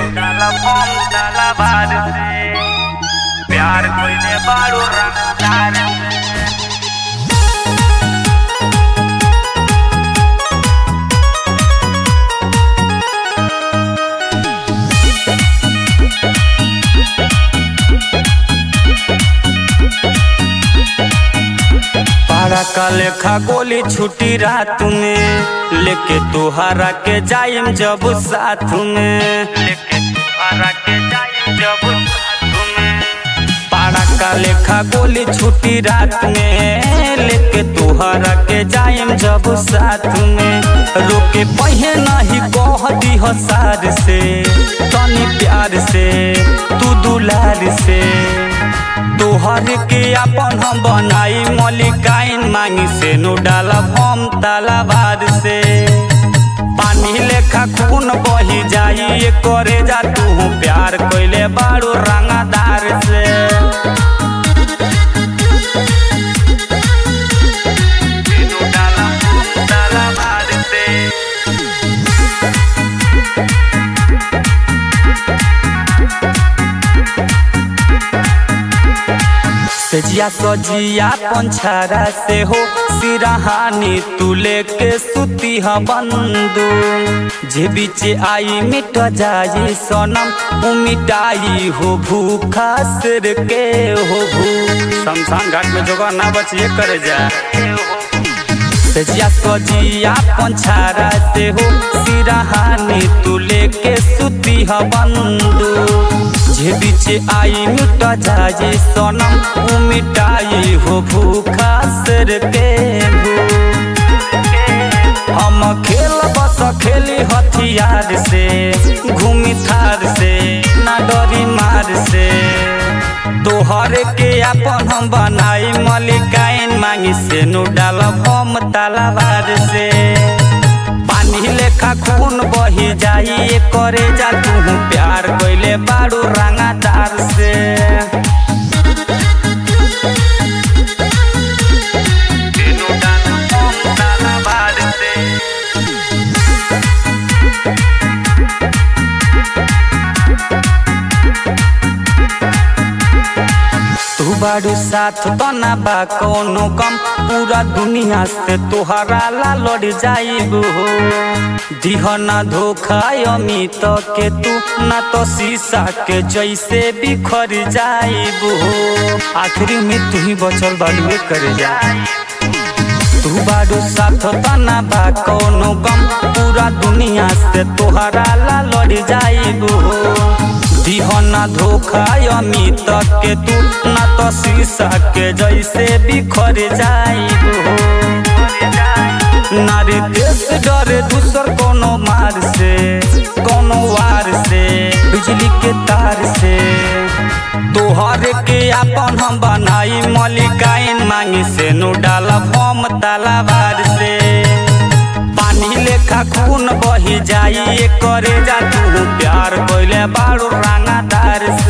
डाला फॉर्म डाला बार से प्यार कोई बारू रंगदार से पारा का लेखा गोली छुटी रात में लेके तुहारा के जाइम जब साथ में लेके तुहारा के जाइम जब साथ में पारा का लेखा गोली छुटी रात में लेके तुहारा के जाइम जब साथ में रोके पहे नहीं कह दी सार से तनी प्यार से तू दुलार से तोहर के अपन हम बनाई मलिकाइन मांगी से नु डाला हम तालाबार से पानी लेखा खून बही जाई ये करे जा तू प्यार कोइले बारू रंगादार से नु डाला हम तालाबार से सजिया सजिया पंछारा से हो सिरहानी तू लेके सुती ह बंदू जे बीच आई मिट जाई सनम उ मिटाई हो भूखा सिर के हो भू शमशान घाट में जोगा ना बचिए करे जा सजिया सजिया पंछारा से हो सिरहानी तू लेके सुती ह बंदू जे बीच आई मिट जाए सनम उ मिटाई हो भूखा सर के भू हम खेल बस खेली हथियार से घूमी थार से ना डरी मार से तोहर के अपन हम बनाई मलिकाइन मांगी से नु डालब हम तालाबार से पानी लेखा खून बही जाई ये करे जा तू प्यार कोइले बारू रंगादार से नु डालब हम तालाबार से तू बारू साथ तना बा कोनो कम पूरा दुनिया से तोहरा ला लड़ जाइब हो दिह ना धोखा अमित के तू ना तो शीशा के जैसे बिखर जाइब हो आखिरी में तू ही बचल बालुए करे जा तू बारू साथ तना बा कोनो गम पूरा दुनिया से तोहरा ला लड़ जाइब हो दिह ना धोखा अमित के तू ना तो शीशा के जैसे बिखर जाइब हो नारी देश डरे दूसर कोनो मार से कोनो वार से बिजली के तार से तोहर के अपन हम बनाई मलिकाइन मांगी से नु डालब हम तालाबार से पानी लेखा खून बही जाई ये करे जा तू प्यार कोइले बारू रंगादार